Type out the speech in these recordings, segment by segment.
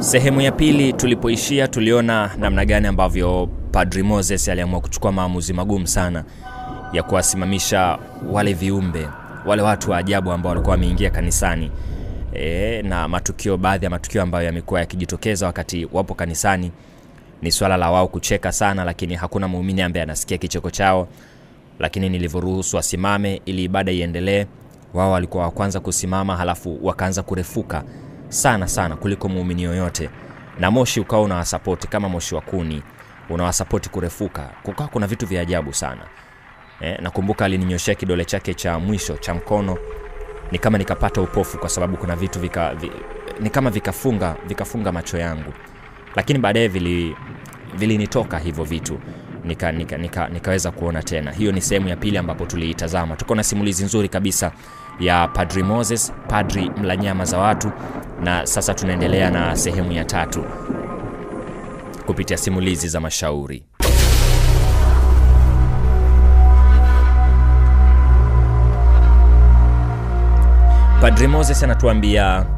Sehemu ya pili tulipoishia, tuliona namna gani ambavyo Padri Moses aliamua kuchukua maamuzi magumu sana ya kuwasimamisha wale viumbe, wale watu wa ajabu ambao walikuwa wameingia kanisani e, na matukio, baadhi ya matukio ambayo yamekuwa yakijitokeza wakati wapo kanisani ni swala la wao kucheka sana, lakini hakuna muumini ambaye anasikia kicheko chao. Lakini nilivyoruhusu wasimame ili ibada iendelee, wao walikuwa wa kwanza kusimama, halafu wakaanza kurefuka sana sana kuliko muumini yoyote, na moshi ukawa unawasapoti kama moshi wa kuni unawasapoti kurefuka. Kukawa kuna vitu vya ajabu sana eh, nakumbuka alininyoshea kidole chake cha mwisho cha mkono, ni kama nikapata upofu, kwa sababu kuna vitu vika, vi, ni kama vikafunga vikafunga macho yangu, lakini baadaye vili vilinitoka hivyo vitu nika, nika, nika, nikaweza kuona tena. Hiyo ni sehemu ya pili ambapo tuliitazama. Tuko na simulizi nzuri kabisa ya Padri Moses, padri mla nyama za watu, na sasa tunaendelea na sehemu ya tatu kupitia simulizi za mashauri. Padri Moses anatuambia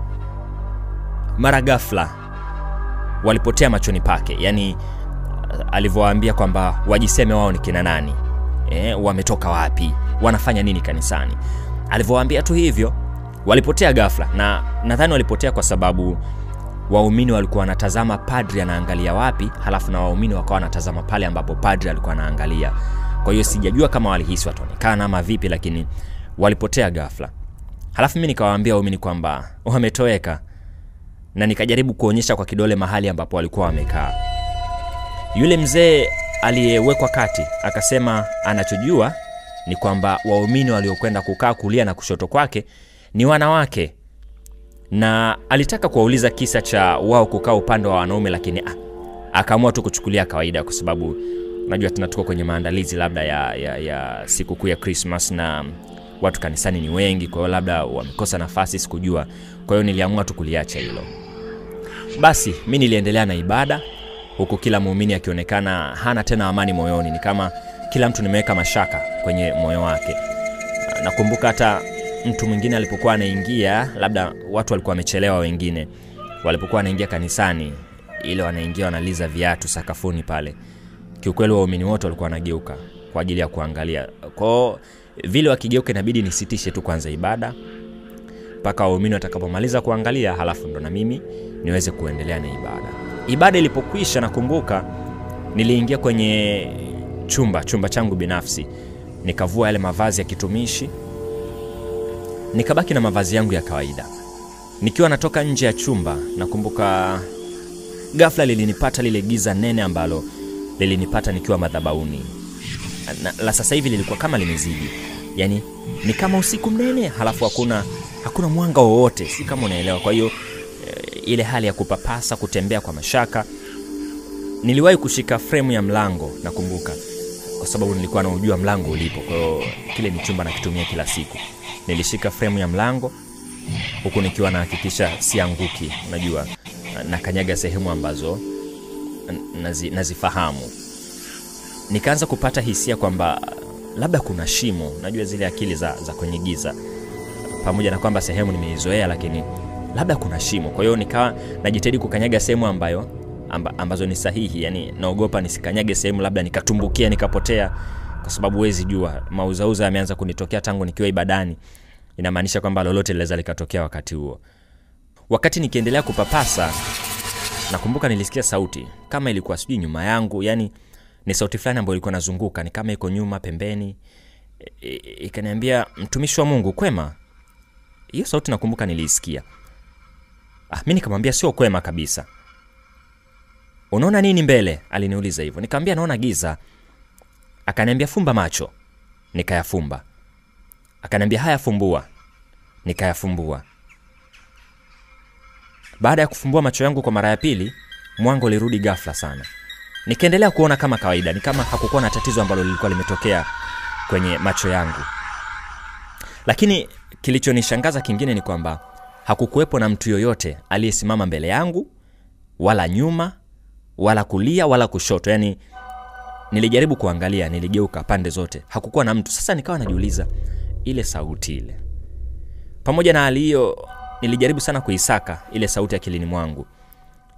mara ghafla walipotea machoni pake, yaani alivyowaambia kwamba wajiseme wao ni kina nani, e, wametoka wapi, wanafanya nini kanisani. Alivyowaambia tu hivyo, walipotea ghafla, na nadhani walipotea kwa sababu waumini walikuwa wanatazama padri anaangalia wapi, halafu na waumini wakawa wanatazama pale ambapo padri alikuwa anaangalia. Kwa hiyo sijajua kama walihisi wataonekana ama vipi, lakini walipotea ghafla. Halafu mimi nikawaambia waumini kwamba wametoweka, na nikajaribu kuonyesha kwa kidole mahali ambapo walikuwa wamekaa. Yule mzee aliyewekwa kati akasema anachojua ni kwamba waumini waliokwenda kukaa kulia na kushoto kwake ni wanawake, na alitaka kuwauliza kisa cha wao kukaa upande wa wanaume, lakini ah, akaamua tu kuchukulia kawaida, kwa sababu unajua tena tuko kwenye maandalizi labda ya, ya, ya sikukuu ya Christmas na watu kanisani ni wengi, kwa hiyo labda wamekosa nafasi, sikujua. Kwa hiyo niliamua tu kuliacha hilo. Basi mi niliendelea na ibada huku kila muumini akionekana hana tena amani moyoni, ni kama kila mtu nimeweka mashaka kwenye moyo wake. Nakumbuka hata mtu mwingine alipokuwa anaingia, labda watu walikuwa wamechelewa, wengine walipokuwa wanaingia kanisani, ile wanaingia wanaliza viatu sakafuni pale, kiukweli waumini wote walikuwa wanageuka kwa ajili ya kuangalia. Kwao vile wakigeuka, inabidi nisitishe tu kwanza ibada mpaka waumini watakapomaliza kuangalia, halafu ndo na mimi niweze kuendelea na ibada. Ibada ilipokwisha, nakumbuka niliingia kwenye chumba chumba changu binafsi, nikavua yale mavazi ya kitumishi, nikabaki na mavazi yangu ya kawaida. Nikiwa natoka nje ya chumba, nakumbuka ghafla lilinipata lile giza nene ambalo lilinipata nikiwa madhabauni. Na, la sasa hivi lilikuwa kama limezidi, yani ni kama usiku mnene, halafu hakuna hakuna mwanga wowote, si kama unaelewa. Kwa hiyo ile hali ya kupapasa, kutembea kwa mashaka. Niliwahi kushika fremu ya mlango, nakumbuka, kwa sababu nilikuwa naujua mlango ulipo. Kwa hiyo kile ni chumba nakitumia kila siku. Nilishika fremu ya mlango huku nikiwa nahakikisha sianguki, unajua nakanyaga sehemu ambazo nazi, nazifahamu. Nikaanza kupata hisia kwamba labda kuna shimo, najua zile akili za, za kwenye giza, pamoja na kwamba sehemu nimeizoea, lakini labda kuna shimo. Kwa hiyo nikawa najitahidi kukanyaga sehemu ambayo amba, ambazo ni sahihi, yani naogopa nisikanyage sehemu labda nikatumbukia nikapotea, kwa sababu huwezi jua. Mauzauza yameanza kunitokea tangu nikiwa ibadani, inamaanisha kwamba lolote linaweza likatokea wakati huo. Wakati nikiendelea kupapasa, nakumbuka nilisikia sauti kama ilikuwa sijui nyuma yangu, yani ni sauti fulani ambayo ilikuwa nazunguka, ni kama iko nyuma pembeni, ikaniambia mtumishi wa Mungu, kwema. Hiyo sauti nakumbuka niliisikia. Ah, mi nikamwambia sio kwema kabisa. Unaona nini mbele? Aliniuliza hivyo. Nikamwambia naona giza. Akaniambia fumba macho. Nikayafumba. Akaniambia haya, fumbua. Nikayafumbua. Baada ya kufumbua macho yangu kwa mara ya pili, mwanga ulirudi ghafla sana. Nikaendelea kuona kama kawaida, ni kama hakukuwa na tatizo ambalo lilikuwa limetokea kwenye macho yangu. Lakini kilichonishangaza kingine ni kwamba hakukuwepo na mtu yoyote aliyesimama mbele yangu wala nyuma wala kulia wala kushoto. Yani nilijaribu kuangalia, niligeuka pande zote, hakukuwa na mtu. Sasa nikawa najiuliza ile sauti ile, pamoja na hali hiyo, nilijaribu sana kuisaka ile sauti akilini mwangu,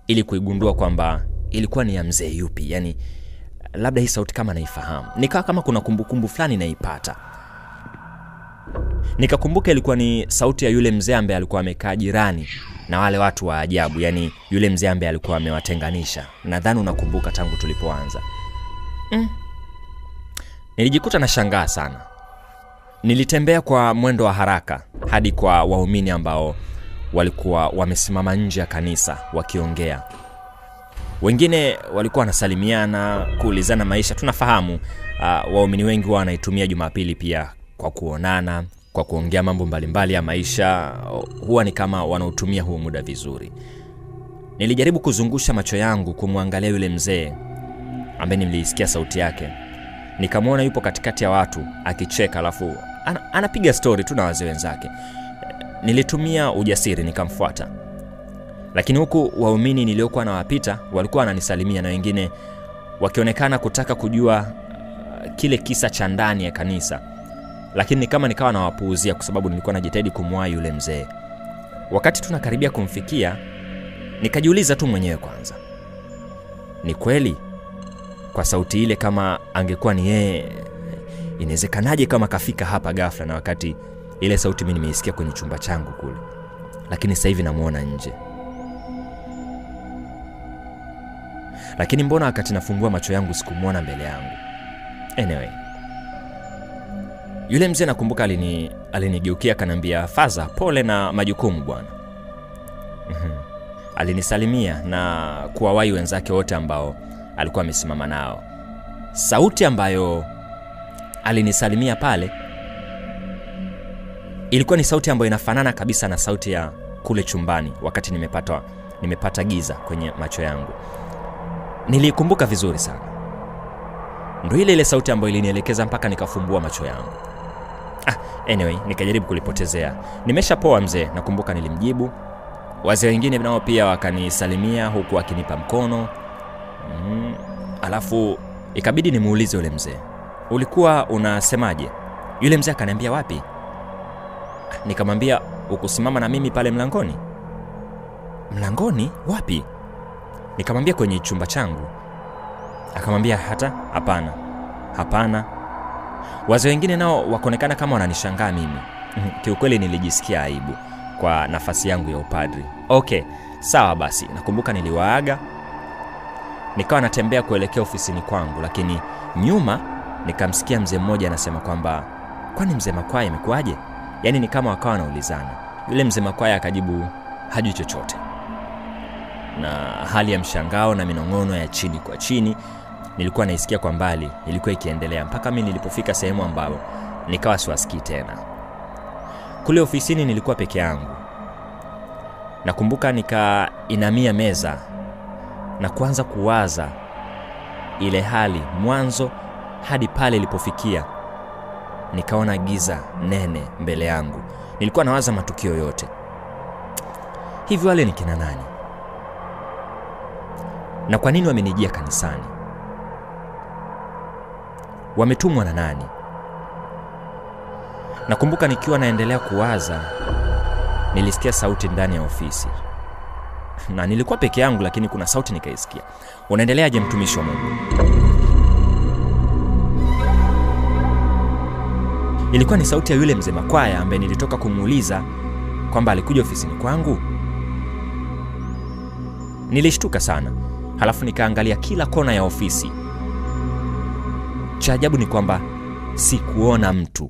ili kuigundua kwamba ilikuwa ni ya mzee yupi yani labda hii sauti kama naifahamu nikawa kama kuna kumbukumbu fulani naipata nikakumbuka ilikuwa ni sauti ya yule mzee ambaye alikuwa amekaa jirani na wale watu wa ajabu yani yule mzee ambaye alikuwa amewatenganisha nadhani unakumbuka tangu tulipoanza mm. nilijikuta na shangaa sana nilitembea kwa mwendo wa haraka hadi kwa waumini ambao walikuwa wamesimama nje ya kanisa wakiongea wengine walikuwa wanasalimiana kuulizana maisha tunafahamu uh, waumini wengi huwa wanaitumia jumapili pia kwa kuonana kwa kuongea mambo mbalimbali ya maisha huwa ni kama wanaotumia huo muda vizuri nilijaribu kuzungusha macho yangu kumwangalia yule mzee ambaye niliisikia sauti yake nikamwona yupo katikati ya watu akicheka alafu ana, anapiga stori tu na wazee wenzake nilitumia ujasiri nikamfuata lakini huku waumini niliokuwa nawapita walikuwa wananisalimia na wengine wakionekana kutaka kujua uh, kile kisa cha ndani ya kanisa lakini ni kama nikawa nawapuuzia kwa sababu nilikuwa najitahidi kumwahi yule mzee wakati tunakaribia kumfikia nikajiuliza tu mwenyewe kwanza ni kweli kwa sauti ile kama angekuwa ni yeye inawezekanaje kama kafika hapa gafla na wakati ile sauti mi nimeisikia kwenye chumba changu kule lakini sasa hivi namwona nje lakini mbona wakati nafungua macho yangu sikumwona mbele yangu anyway yule mzee nakumbuka alini alinigeukia akaniambia faza pole na majukumu bwana Mhm. alinisalimia na kuwawahi wenzake wote ambao alikuwa amesimama nao sauti ambayo alinisalimia pale ilikuwa ni sauti ambayo inafanana kabisa na sauti ya kule chumbani wakati nimepata, nimepata giza kwenye macho yangu niliikumbuka vizuri sana ndo ile ile sauti ambayo ilinielekeza mpaka nikafumbua macho yangu ah, anyway nikajaribu kulipotezea nimeshapoa mzee nakumbuka nilimjibu wazee wengine nao pia wakanisalimia huku akinipa mkono mm, alafu ikabidi nimuulize yule mzee ulikuwa unasemaje yule mzee akaniambia wapi nikamwambia ukusimama na mimi pale mlangoni mlangoni wapi nikamwambia kwenye chumba changu akamwambia hata hapana hapana wazee wengine nao wakaonekana kama wananishangaa mimi Mhm, kiukweli nilijisikia aibu kwa nafasi yangu ya upadri okay sawa basi nakumbuka niliwaaga nikawa natembea kuelekea ofisini kwangu lakini nyuma nikamsikia mzee mmoja anasema kwamba kwani mzee makwaya imekuwaje yaani ni kama wakawa wanaulizana yule mzee makwaya akajibu hajui chochote na hali ya mshangao na minong'ono ya chini kwa chini nilikuwa naisikia kwa mbali ilikuwa ikiendelea mpaka mi nilipofika sehemu ambayo nikawa siwasikii tena kule ofisini nilikuwa peke yangu nakumbuka nikainamia meza na kuanza kuwaza ile hali mwanzo hadi pale ilipofikia nikaona giza nene mbele yangu nilikuwa nawaza matukio yote hivi wale ni kina nani na kwa nini wamenijia kanisani wametumwa na nani nakumbuka nikiwa naendelea kuwaza nilisikia sauti ndani ya ofisi na nilikuwa peke yangu lakini kuna sauti nikaisikia unaendeleaje mtumishi wa mungu ilikuwa ni sauti ya yule mzee makwaya ambaye nilitoka kumuuliza kwamba alikuja ofisini kwangu nilishtuka sana halafu nikaangalia kila kona ya ofisi cha ajabu ni kwamba sikuona mtu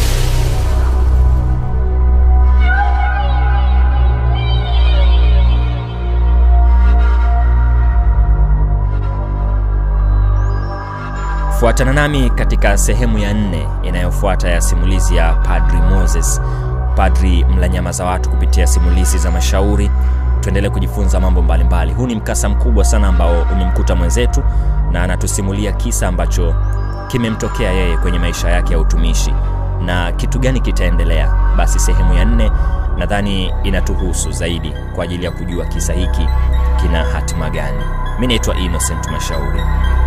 fuatana nami katika sehemu ya nne inayofuata ya simulizi ya padri moses padri mlanyama za watu kupitia simulizi za mashauri tuendelee kujifunza mambo mbalimbali huu ni mkasa mkubwa sana ambao umemkuta mwenzetu na anatusimulia kisa ambacho kimemtokea yeye kwenye maisha yake ya utumishi na kitu gani kitaendelea basi sehemu ya nne nadhani inatuhusu zaidi kwa ajili ya kujua kisa hiki kina hatima gani mi naitwa innocent mashauri